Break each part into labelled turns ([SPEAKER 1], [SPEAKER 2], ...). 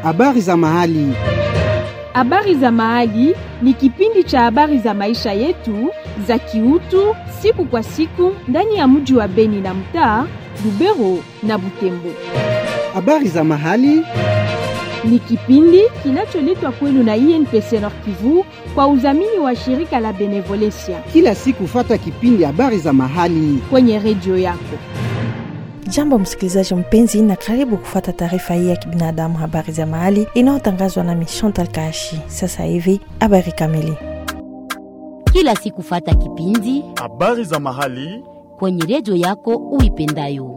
[SPEAKER 1] Habari za mahali.
[SPEAKER 2] Habari za mahali ni kipindi cha habari za maisha yetu za kiutu siku kwa siku ndani ya mji wa Beni na mtaa Lubero na Butembo.
[SPEAKER 1] Habari za mahali.
[SPEAKER 2] Ni kipindi kinacholetwa kwenu na INPC Nord Kivu kwa udhamini wa shirika la Benevolencia
[SPEAKER 1] Kila siku fata kipindi habari za mahali.
[SPEAKER 2] kwenye redio yako.
[SPEAKER 3] Jambo msikilizaji mpenzi, na karibu kufata taarifa hii ya kibinadamu, habari za mahali inayotangazwa na Chantal Kashi. Sasa hivi habari kamili.
[SPEAKER 4] kila siku fata kipindi
[SPEAKER 5] Habari za mahali.
[SPEAKER 4] kwenye redio yako uipendayo.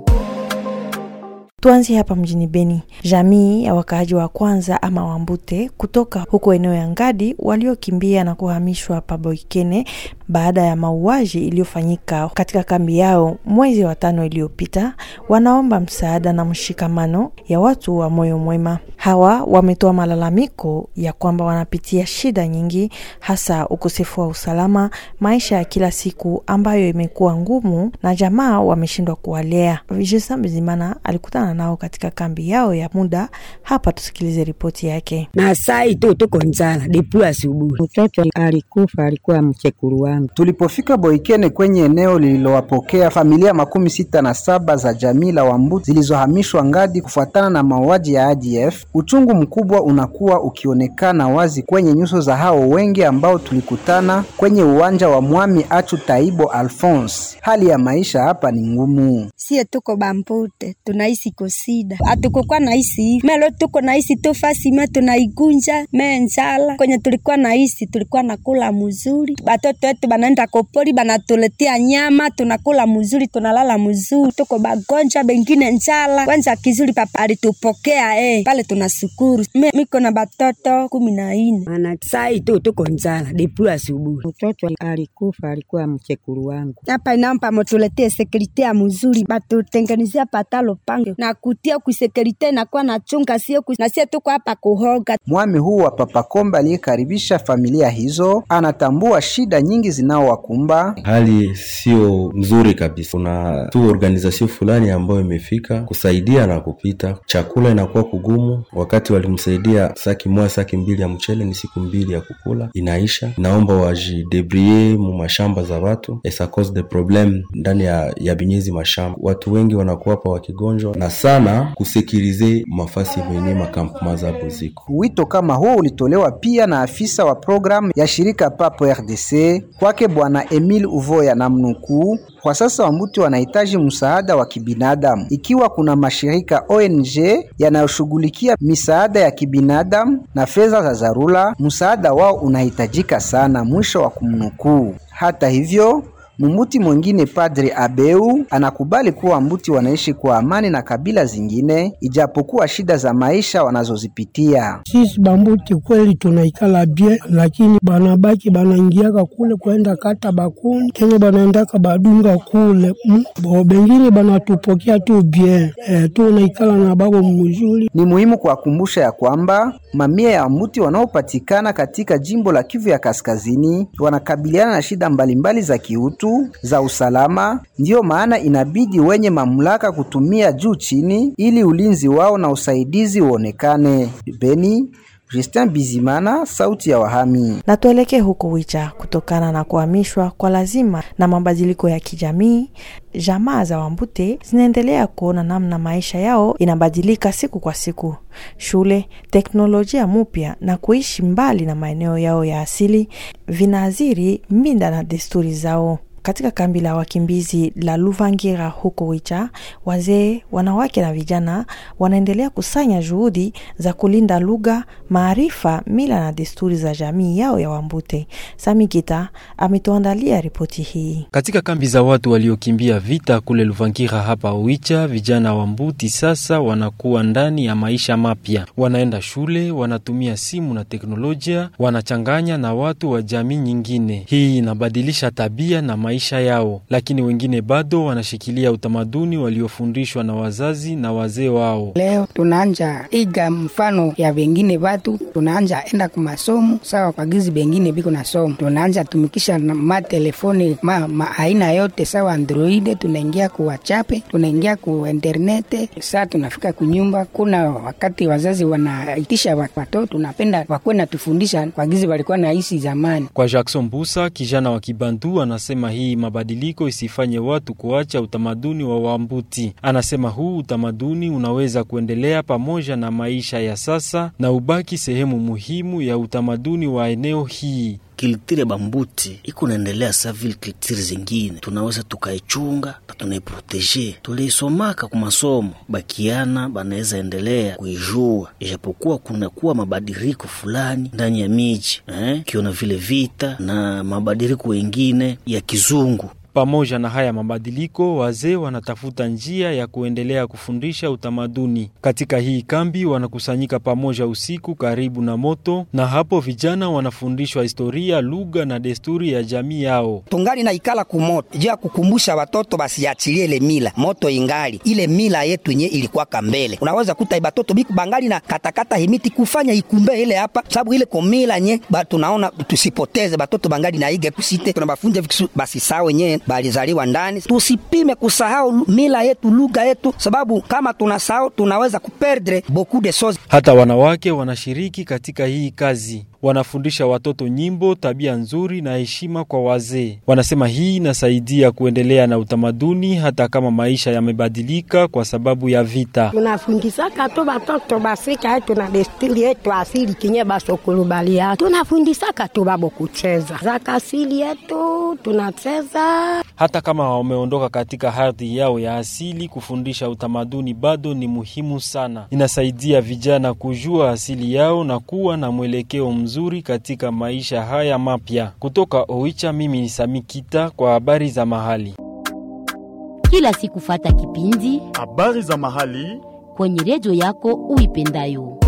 [SPEAKER 3] Tuanzie hapa mjini Beni. Jamii ya wakaaji wa kwanza ama Wambute kutoka huko eneo ya Ngadi waliokimbia na kuhamishwa pa Boikene baada ya mauaji iliyofanyika katika kambi yao mwezi wa tano iliyopita, wanaomba msaada na mshikamano ya watu wa moyo mwema. Hawa wametoa malalamiko ya kwamba wanapitia shida nyingi, hasa ukosefu wa usalama, maisha ya kila siku ambayo imekuwa ngumu na jamaa wameshindwa kuwalea. Vijisa Bizimana alikutana nao katika kambi yao ya muda. Hapa tusikilize ripoti yake.
[SPEAKER 6] na sai tu tuko njala depu asubuhi. Mtoto alikufa, alikuwa mchekuru wangu.
[SPEAKER 1] Tulipofika Boikene kwenye eneo lililowapokea familia makumi sita na saba za jamii la Wambuti zilizohamishwa Ngadi kufuatana na mauaji ya ADF, uchungu mkubwa unakuwa ukionekana wazi kwenye nyuso za hao wengi ambao tulikutana kwenye uwanja wa Mwami Achu Taibo Alphonse. Hali ya maisha hapa ni ngumu.
[SPEAKER 7] Sie tuko Bambute, tunaishi kusida, hatukukuwa naishi hivi melo, tuko naishi tu fasi me tunaigunja me njala. Kwenye tulikuwa naishi tulikuwa nakula mzuri, batoto wetu banaenda kopori banatuletea nyama, tunakula mzuri, tunalala mzuri, tuko bagonja bengine njala. Kwanza kizuri papa alitupokea eh, pale tunashukuru. Me miko na batoto kumi na nne.
[SPEAKER 6] Ana sai tu tuko njala depu asubuhi. Mtoto alikufa, alikuwa mchekuru wangu.
[SPEAKER 7] hapa inampa motuletee sekurite ya mzuri, batutengenezea patalo pange na kutia kusekurite inakuwa na chunga sio kus... na sie tuko hapa kuhoga
[SPEAKER 1] Mwami huu wa Papa Komba aliyekaribisha familia hizo anatambua shida nyingi zinaowakumba
[SPEAKER 8] hali sio nzuri kabisa. Kuna tu organization fulani ambayo imefika kusaidia na kupita, chakula inakuwa kugumu. Wakati walimsaidia saki moja saki mbili ya mchele, ni siku mbili ya kukula inaisha. Naomba wajidebrie mu mashamba za watu esa cause de problem ndani ya, ya binyezi mashamba. Watu wengi wanakuwa hapa wakigonjwa na sana kusekirize mafasi venye makampuma za buziko
[SPEAKER 1] Wito kama huo ulitolewa pia na afisa wa programu ya shirika Papo RDC kwake Bwana Emil Uvoya na mnukuu, kwa sasa Wambuti wanahitaji msaada wa kibinadamu. Ikiwa kuna mashirika ONG yanayoshughulikia misaada ya kibinadamu na fedha za dharura, msaada wao unahitajika sana. Mwisho wa kumnukuu. Hata hivyo Mumbuti mwingine Padre Abeu anakubali kuwa Wambuti wanaishi kwa amani na kabila zingine ijapokuwa shida za maisha wanazozipitia.
[SPEAKER 9] Sisi Bambuti kweli tunaikala bie, lakini banabaki banaingiaka kule kwenda kata bakuni tena banaendaka badunga kule mm. Bo bengine banatupokea tu bie e, tunaikala na babo mzuri.
[SPEAKER 1] Ni muhimu kuwakumbusha ya kwamba mamia ya Wambuti wanaopatikana katika jimbo la Kivu ya Kaskazini wanakabiliana na shida mbalimbali za kiutu, za usalama. Ndiyo maana inabidi wenye mamlaka kutumia juu chini ili ulinzi wao na usaidizi uonekane. Beni, Justin Bizimana, sauti ya wahami.
[SPEAKER 3] na tuelekee huko Wicha. Kutokana na kuhamishwa kwa lazima na mabadiliko ya kijamii, jamaa za Wambute zinaendelea kuona namna maisha yao inabadilika siku kwa siku. Shule, teknolojia mpya na kuishi mbali na maeneo yao ya asili vinaathiri minda na desturi zao. Katika kambi la wakimbizi la Luvangira huko Wicha, wazee, wanawake na vijana wanaendelea kusanya juhudi za kulinda lugha, maarifa, mila na desturi za jamii yao ya Wambute. Sami Gita ametuandalia ripoti hii.
[SPEAKER 10] Katika kambi za watu waliokimbia vita kule Luvangira hapa Oicha, vijana wa Mbuti sasa wanakuwa ndani ya maisha mapya. Wanaenda shule, wanatumia simu na teknolojia, wanachanganya na watu wa jamii nyingine. Hii inabadilisha tabia na maisha maisha yao, lakini wengine bado wanashikilia utamaduni waliofundishwa na wazazi na wazee wao.
[SPEAKER 5] Leo tunaanja iga mfano ya vengine vatu, tunaanja enda kumasomo sawa kwa gizi bengine biko na somo, tunaanja tumikisha na matelefoni ma, ma aina yote sawa androide, tunaingia ku WhatsApp, tunaingia ku internete. Saa tunafika kunyumba, kuna wakati wazazi wanaitisha watoto, tunapenda wakuwe natufundisha kwa gizi walikuwa naishi zamani.
[SPEAKER 10] Kwa Jackson Busa, kijana wa Kibantu, anasema hii mabadiliko isifanye watu kuacha utamaduni wa Wambuti. Anasema huu utamaduni unaweza kuendelea pamoja na maisha ya sasa na ubaki sehemu muhimu ya utamaduni wa eneo hii.
[SPEAKER 11] Kiltire bambuti iko naendelea sa vile kiltire zingine, tunaweza tukaichunga na tunaiproteje. Tuliisomaka ku masomo, bakiana banaweza endelea kuijua, ijapokuwa kunakuwa mabadiliko fulani ndani ya miji eh, kiona vile vita na mabadiliko wengine ya kizungu
[SPEAKER 10] pamoja na haya mabadiliko, wazee wanatafuta njia ya kuendelea kufundisha utamaduni. Katika hii kambi wanakusanyika pamoja usiku karibu na moto, na hapo vijana wanafundishwa historia, lugha na desturi ya jamii yao.
[SPEAKER 12] tungali na ikala kumoto juu ya kukumbusha watoto basiachilie ile mila moto ingali ile mila yetu yenye ilikuwaka mbele. Unaweza kuta batoto biku bangali na katakata himiti kufanya ikumbe ile hapa, sababu ile komila nye ba tunaona tusipoteze batoto bangali na ige kusite tunabafunja vikisu basi sawa wenyewe balizaliwa ndani. Tusipime kusahau mila yetu lugha yetu, sababu kama tunasahau tunaweza kuperdre beaucoup de choses.
[SPEAKER 10] Hata wanawake wanashiriki katika hii kazi, wanafundisha watoto nyimbo, tabia nzuri na heshima kwa wazee. Wanasema hii inasaidia kuendelea na utamaduni hata kama maisha yamebadilika kwa sababu ya vita.
[SPEAKER 13] tunafundisaka tu batoto basika yetu na desturi yetu asili kinye basokulubalia tunafundisaka tu babo kucheza zaka asili yetu tunacheza
[SPEAKER 10] Hata kama wameondoka katika hadhi yao ya asili, kufundisha utamaduni bado ni muhimu sana. Inasaidia vijana kujua asili yao na kuwa na mwelekeo mzuri katika maisha haya mapya. Kutoka Oicha, mimi ni Sami Kita kwa habari za mahali.
[SPEAKER 4] Kila siku fata kipindi
[SPEAKER 14] habari za mahali
[SPEAKER 4] kwenye redio yako uipendayo.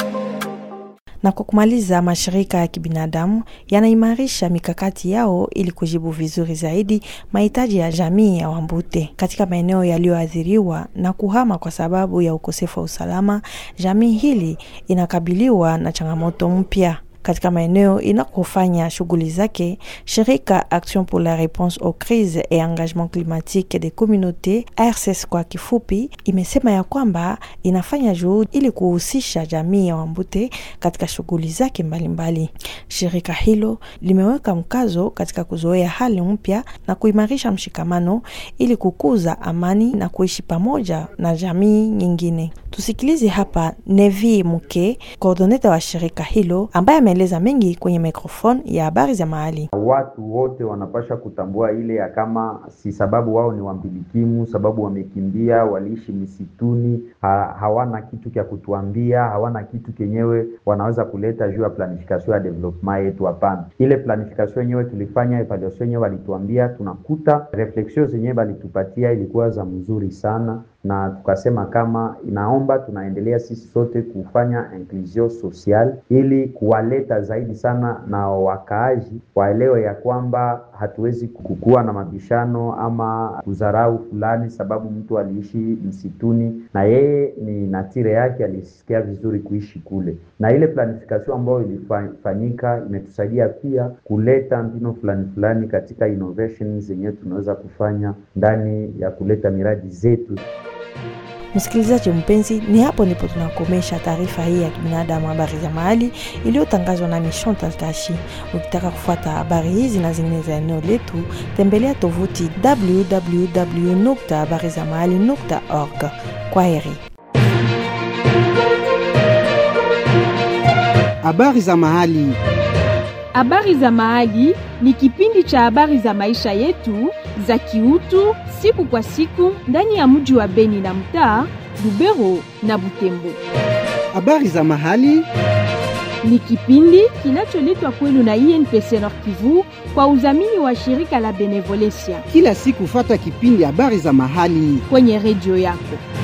[SPEAKER 3] Na kwa kumaliza, mashirika ya kibinadamu yanaimarisha mikakati yao ili kujibu vizuri zaidi mahitaji ya jamii ya Wambute katika maeneo yaliyoathiriwa na kuhama kwa sababu ya ukosefu wa usalama. Jamii hili inakabiliwa na changamoto mpya katika maeneo inakofanya shughuli zake. Shirika Action pour la réponse aux crises et engagement climatique des communautés RCS kwa kifupi, imesema ya kwamba inafanya juhudi ili kuhusisha jamii ya Wambute katika shughuli zake mbalimbali. Shirika hilo limeweka mkazo katika kuzoea hali mpya na kuimarisha mshikamano ili kukuza amani na kuishi pamoja na jamii nyingine. Tusikilize hapa Nevi Muke, koordoneta wa shirika hilo ambaye ameeleza mengi kwenye mikrofoni ya habari za mahali.
[SPEAKER 15] Watu wote wanapasha kutambua ile ya kama si sababu wao ni wambilikimu, sababu wamekimbia, waliishi misituni, ha, hawana kitu kya kutuambia, hawana kitu kenyewe wanaweza kuleta juu ya planification ya development yetu. Hapana, ile planification yenyewe tulifanya, evaluation yenyewe walituambia, tunakuta reflexion zenyewe walitupatia ilikuwa za mzuri sana na tukasema kama inaomba tunaendelea sisi sote kufanya inclusion social ili kuwaleta zaidi sana na wakaaji waelewe ya kwamba hatuwezi kukuwa na mabishano ama kudharau fulani, sababu mtu aliishi msituni na yeye ni natire yake, alisikia vizuri kuishi kule. Na ile planification ambayo ilifanyika imetusaidia pia kuleta mbinu fulani fulani katika innovation zenyewe tunaweza kufanya ndani ya kuleta miradi zetu.
[SPEAKER 3] Msikilizaji mpenzi, ni hapo ndipo tunakomesha taarifa hii ya kibinadamu, habari za mahali iliyotangazwa na Chantal Kashi. Ukitaka kufuata habari hizi na zingine za eneo letu, tembelea tovuti www.habarizamahali.org. Kwa heri.
[SPEAKER 1] Habari za mahali.
[SPEAKER 2] Habari za Mahali ni kipindi cha habari za maisha yetu za kiutu siku kwa siku ndani ya mji wa Beni na mtaa Lubero na Butembo.
[SPEAKER 1] Habari za Mahali
[SPEAKER 2] ni kipindi kinacholetwa kwenu na INPC Nord Kivu kwa udhamini wa shirika la Benevolencia.
[SPEAKER 1] Kila siku fata kipindi habari za mahali
[SPEAKER 2] kwenye redio yako.